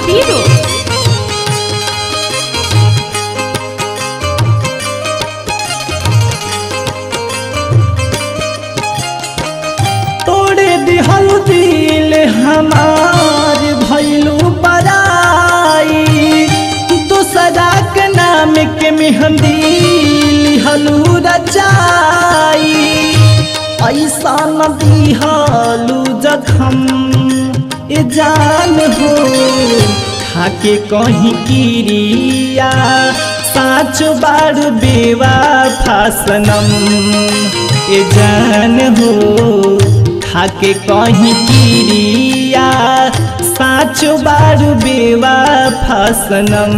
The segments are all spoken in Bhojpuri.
Biro. तोड़े दिहल दिल हमार भैलू पराई दूसरा के नाम के मेहंदी लिहलू रचाई ऐसा न दिहलू जखम ए जान हो खाके कहीं किरिया साच बार बेवा फासनम ए जान हो खाके कहीं किरिया साच बार बेवा फासनम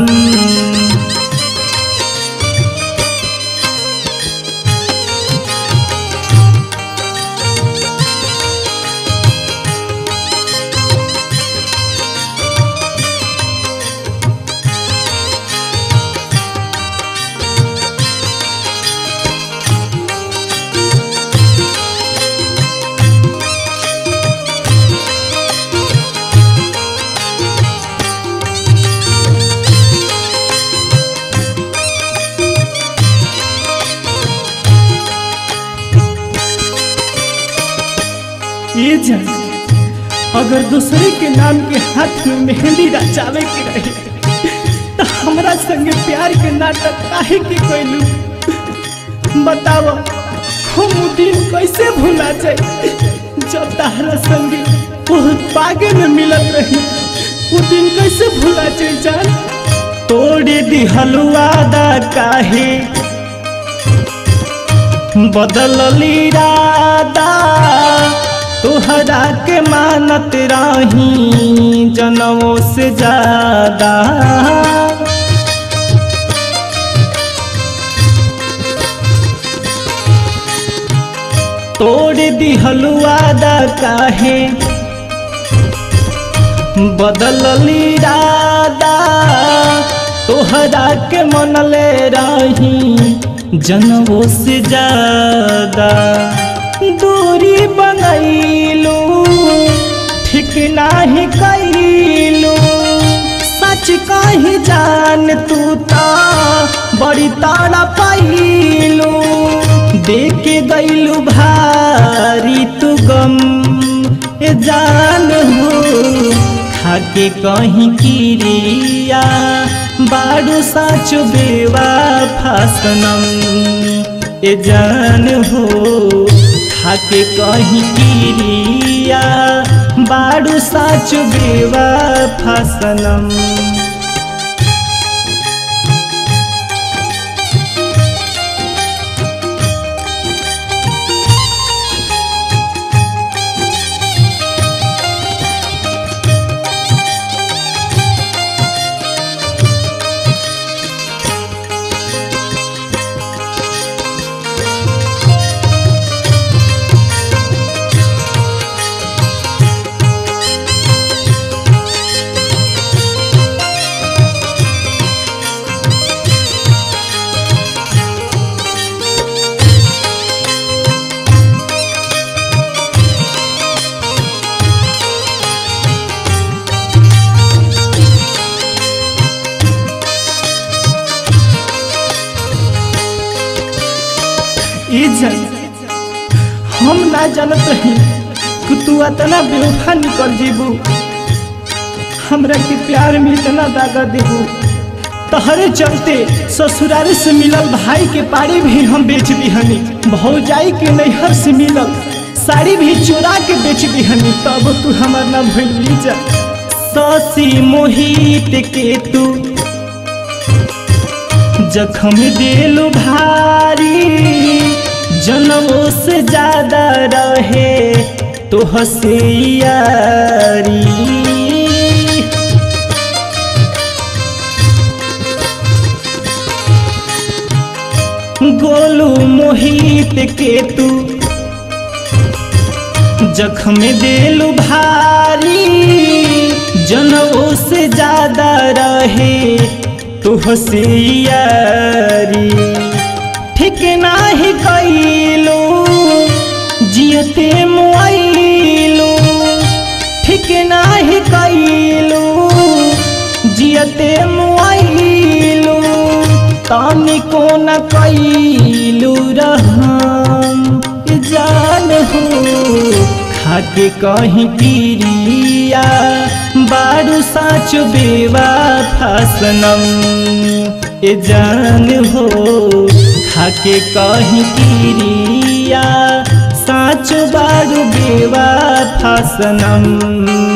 ये जान अगर दूसरे के नाम के हाथ में मेहंदी रचावे के रहे तो हमरा संगे प्यार के नाटक काहे के कैलू बताओ हम उ दिन कैसे भूला जाए जब तारा संगे बहुत पागे में मिलत रही वो दिन कैसे भूला जाए जान तोड़े दिहल वादा काहे बदलली रादा तोहरा के मानत रही जनमों से ज्यादा तोड़ दिहल वादा काहे बदलली रादा तोहरा के मनले रही जनमों से ज्यादा दूरी बनैलू ठीक नाही कैलू सच कही जान तू ता बड़ी तारा पैलू देके गैलू भारी तू गम ए जान हो खाके कहीं किरिया बारू साच बेवा फासनम ए जान हो खाके कहीं किरिया बारू साच बेवा फासनम इजन हम ना जानत रही कि तू इतना बेवफा निकल जीबू हमरा के प्यार में इतना दागा देबू तहरे चलते ससुराल से मिलल भाई के पारी भी हम बेच दिहनी भौजाई के नैहर से मिलल साड़ी भी चोरा के बेच दिहनी तब तू हमार ना भूल जा ससी मोहित के तू जखम दिल भारी जनमों से ज्यादा रहे तो हसियारी गोलू मोहित के तू जख्म दिल भारी जनमों से ज्यादा रहे तो हसियारी ठीक नाही कैलू जियते मुआइलू ठीक नाही कैलू जियते मुआइलू तनिको न कैलू रहम जान हो खाके कहीं पिरिया बारू साच बेवा फसनम ए जान हो खाके कहीं पिरिया साच बारू बेवा फसनम